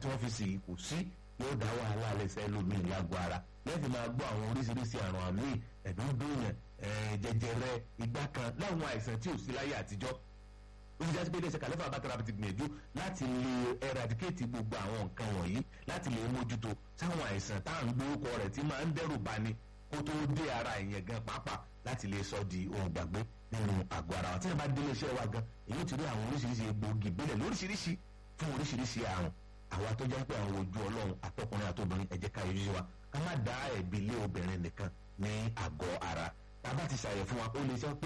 tí wọ́n fi sì kò sí yóò dá wàhálà alẹ́sẹ̀ lómìn lágbo ara lẹ́yìn máa gbọ́ àwọn oríṣiríṣi àrùn àmì ẹ̀dúndúnyàn jẹjẹrẹ igbá kan láwọn àìsàn tí ò sí láyé àtijọ́ ó ti jásí pé iléeṣẹ́ kàlẹ́fà bàtàrà ti gbìyànjú láti lè eradicate gbogbo àwọn nǹkan wọ̀nyí láti lè mójútó sáwọn àìsàn tá à ń gbórúkọ rẹ̀ tí máa ń dẹ́rù bani kó tó dé ara ìyẹn gan pàápàá láti lè sọ di ohun gbàgbé nínú àgọ́ ara wa tí wọ́n bá délé iṣẹ́ wa gan èyí ti rí àwọn oríṣiríṣi egbòogi ìbílẹ̀ lóríṣiríṣi fún oríṣiríṣi àrùn àwa tó jẹ́ pé àwọn ojú ọlọ́run àtọkùnrin àtobìnrin ẹ jẹ́ ká yọjú sí wa ká má dá ẹ̀bi lé obìnrin nìkan ní àgọ́ ara tá a bá ti ṣàyẹ̀ fún wa ó lè sọ pé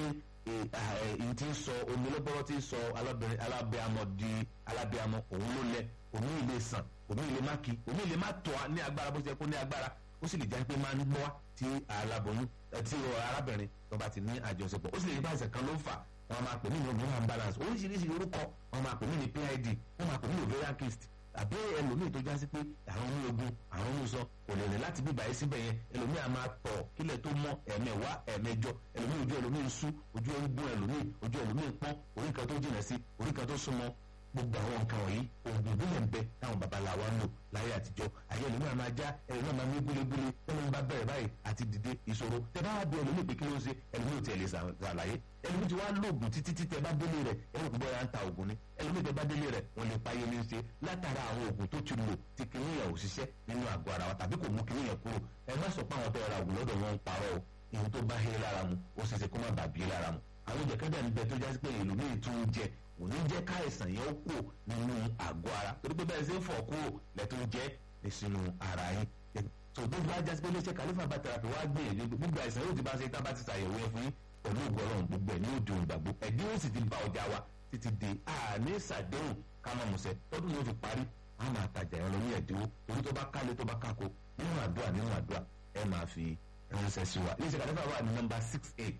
èyí tí ń sọ omi lọ́gbọ́rọ́ tí ń sọ alábẹ́amọ di alábẹ́amọ òun ló lẹ omi ilé sàn omi ilé má kí omi ilé má tọ́ ní agbára bó ṣe kó ní agbára ó sì lè jẹ́ pé máa ń gbọ́ tí aláboyún tí arábìnrin tó bá ti ní àjọṣepọ̀ ó sì lè jẹ́ báyìí kan ló fà wọ́n máa pè mí ní hormonal balance oríṣiríṣi orúkọ wọ́n máa pè mí ní PID wọ́n máa pè mí ní ovarian cyst àbí ẹlòmíì tó jásí pé àwọn omi ogun àwọn omi sọ kò lè rìn láti bíbá yìí síbẹ̀ yẹn ẹlòmíì a máa tọ̀ kílẹ̀ tó mọ́ ẹ̀mẹ̀wá ẹ̀mẹjọ ẹlòmíì ojú ẹlòmíì ń sú ojú ẹ̀ ń gún ẹlòmíì ojú ẹlòmíì ń pọ́n orí kan tó jìnà sí orí kan tó súnmọ́ gbogbo àwọn nǹkan wọ̀nyí oògùn ìbílẹ̀ ń bẹ táwọn babaláwa ń lò láyé àtijọ́ ayé ẹlòmíì máa já ẹlòmíì máa ní gúlégúlé ẹlòmíì bá bẹ̀rẹ̀ báyìí àti dìde ìṣòro tẹ bá bí ẹlòmíì pé kí ló ń ṣe ẹlòmíì ò tiẹ̀ lè ṣàlàyé ẹlòmíì ti wá lóògùn títí tí tẹ bá délé rẹ̀ ẹlòmíì kò bọ́ra ń ta oògùn ni ẹlòmíì tẹ bá délé rẹ̀ wọ́n lè páyé ní í ṣe látara àwọn oògùn tó ti lò tí kìnìyàn ò ṣiṣẹ́ nínú àgọ́ ara wa tàbí kò mú kìnìyàn kúrò ẹ má sọ pé àwọn tó ra oògùn lọ́dọ̀ wọn ń parọ́ o ìhun tó bá hé lára mu ó ṣe ṣe kó má bàbí lára mu àwọn ìjẹ̀kẹ́dẹ̀ ń bẹ tó jásí pé ẹlòmíì tún jẹ kò ní jẹ́ káìsàn yẹn ó kù nínú àgọ́ ara torí pé bẹ́ẹ̀ ṣe ń fọ̀ kúrò lẹ́tọ́ jẹ́ ní sínú ara yín tó tó bá jásí pé iléeṣẹ́ kàlífà bá tẹ̀rapì wá gbìyànjú gbogbo àìsàn yóò ti bá ṣe tá bá ti ṣàyẹ̀wò yẹn fún yín pẹ̀lú ògbọ́rọ̀ gbogbo ẹ̀ ní òde òǹgbàgbọ́ ẹ̀dínwó sì ti bá ọjà wa títí di àní ìsàdéhùn kámọ́mùsẹ̀ tọ́dún yóò fi parí a máa tajà yẹn lọ ní ẹ̀dínwó torí tó bá kálé tó bá kákó nínú àdúrà nínú àdúrà ẹ máa fi ránṣẹ́ sí wa iléeṣẹ́ kàlífà wà ní nọ́mbà six eight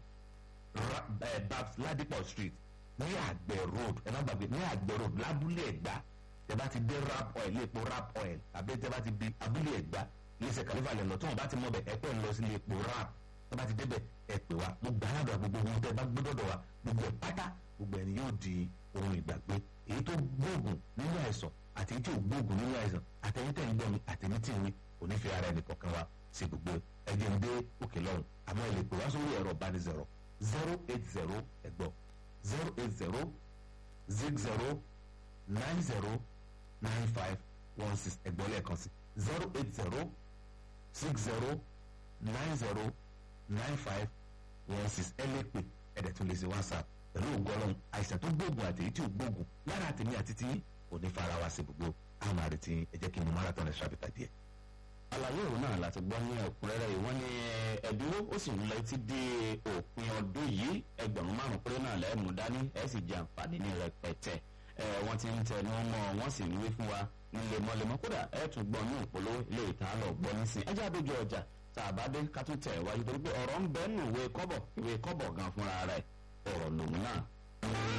babs ladipo street ní àgbẹ̀ road ẹ má gbàgbé ní àgbẹ̀ road lábúlé ẹ̀gbá tẹ bá ti dé rap oil ilé epo rap oil àbí tẹ bá ti di abúlé ẹ̀gbá iléeṣẹ́ kàlífà lẹ̀ lọ tí wọ́n bá ti mọ̀ bẹ̀ ẹ pẹ́ ń lọ sí ilé epo rap tẹ bá ti débẹ̀ ẹ pè wá mo gbà ládùúgbà gbogbo ohun tẹ bá gbé dọ̀dọ̀ wa gbogbo ẹ̀ pátá gbogbo ẹni yóò di ohun ìgbàgbé èyí tó gbóògùn nínú àìsàn àti èyí tí ò gbóògùn nínú àìsàn àtẹ̀yìn tẹ̀ ń gbọ́ mi àtẹ̀yìn tí ń wí kò ní fi ara ẹnì kọ̀ọ̀kan wa ṣe gbogbo ẹ̀jẹ̀ ń dé òkè lọ́hùn àmọ́ ẹ lè pè wá sórí ẹ̀rọ ìbánisọ̀rọ̀ zero eight zero ẹ̀gbọ́n zero eight zero zig zero nine zero nine five one six ẹ̀gbọ́n lẹ́ẹ̀kan sí zero eight zero six zero nine zero nine five one six ẹ lè pè ẹ̀dẹ̀ tún lè ṣe whatsapp pẹ̀lú ògbọ́nrún àìsàn tó gbóògùn àti èyí tí ò gbóògùn lára àtẹ̀mí àti tí kò ní fara wa sí gbogbo àwọn àrètí ẹ jẹ́ kí n mú marathon ẹ̀ ṣàbíta díẹ̀ àlàyé òun náà láti gbọ́ ní ẹ̀kúnrẹ́rẹ́ yìí wọ́n ní ẹ̀dínwó ó sì ń lọ títí dé òpin ọdún yìí ẹgbẹ̀rún márùn péré náà lẹ́ẹ̀mú dání ẹ̀ sì jẹ àǹfààní ní rẹpẹtẹ ẹ̀ wọ́n ti ń tẹnu mọ́ wọ́n sì ń wí fún wa ní lemọ́lemọ́ kódà ẹ̀ tún gbọ́ ní òpólówó ilé ìta lọ gbọ́ nísìn ẹjẹ́ àdójú ọjà tá a bá dé ká tún tẹ̀ wájú torí pé ọ̀rọ̀ ń bẹ́ẹ̀ nù ìwé kọ́bọ̀ ìwé kọ́bọ̀ gan fúnra rẹ̀ ọ̀rọ̀ lòun náà